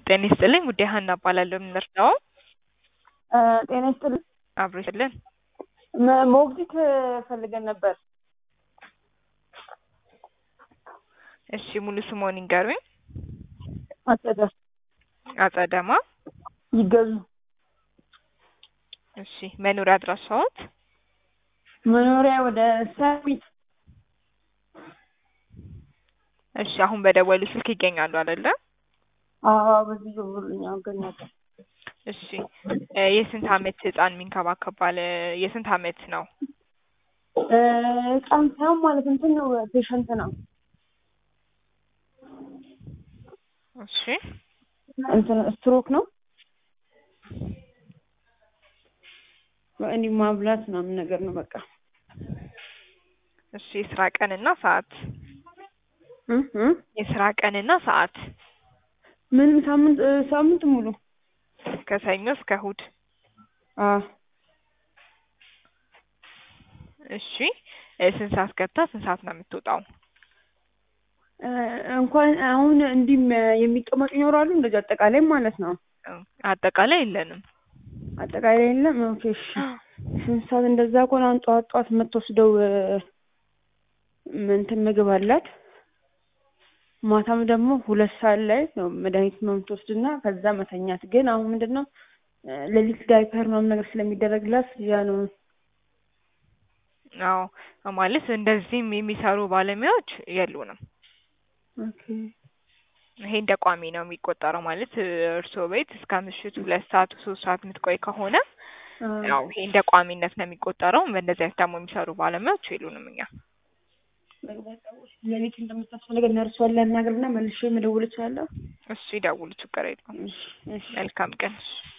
ጤና ይስጥልኝ ውዴ ሀና እባላለሁ። የምንረዳው ጤና ይስጥልኝ። አብሮ ይስጥልን። መ- ሞግዚት ፈልገን ነበር። እሺ ሙሉ ስምዎን ይንገሩኝ? አጸደ አጸደማ። ይገዙ እሺ መኖሪያ አድራሻዎት? መኖሪያ ወደ ሰሚት እሺ አሁን በደወሉ ስልክ ይገኛሉ አይደለ? አዎ በዚህ ደውሉልኝ አገኛለሁ። እሺ እ የስንት አመት ህፃን የሚንከባከብ ባለ የስንት አመት ነው? እ ህፃን ሳይሆን ማለት እንትን ነው ፔሸንት ነው እሺ እንትን ስትሮክ ነው እንዲህ ማብላት ምናምን ነገር ነው በቃ እሺ የስራ ቀንና ሰዓት? እ እ የስራ ቀንና ሰዓት? ምንም ሳምንት እ ሳምንት ሙሉ ከሰኞ እስከ እሁድ? አዎ እሺ እ ስንት ሰዓት ገብታ ስንት ሰዓት ነው የምትወጣው? እ እንኳን አሁን እንዲህ የሚቀመጡ ይኖራሉ እንደዚህ አጠቃላይ ማለት ነው። አጠቃላይ የለንም። አጠቃላይ የለም። ኦኬ እሺ ስንት ሰዓት እንደዛ ከሆነ አሁን ጠዋት ጠዋት የምትወስደው እ እንትን ምግብ አላት። ማታም ደግሞ ሁለት ሰዓት ላይ ነው መድኃኒት ነው የምትወስድና ከዛ መተኛት። ግን አሁን ምንድን ነው እ ሌሊት ዳይፐር ምናምን ነገር ስለሚደረግላት ያ ነው አዎ ማለት እንደዚህም የሚሰሩ ባለሙያዎች የሉንም። ኦኬ ይሄ እንደ ቋሚ ነው የሚቆጠረው። ማለት እ እርስዎ ቤት እስከ ምሽቱ ሁለት ሰዓት ሶስት ሰዓት የምትቆይ ከሆነ አዎ ያው ይሄ እንደ ቋሚነት ነው የሚቆጠረው። በእንደዚህ አይነት ደግሞ የሚሰሩ ባለሙያዎች የሉንም እኛ። ሌሊት እንደምታስፈልገን ነርሷን ላናግርና መልሼ መደወል እችላለሁ? እሺ ይደውሉ፣ ችግር የለውም። እሺ እሺ መልካም ቀን። እሺ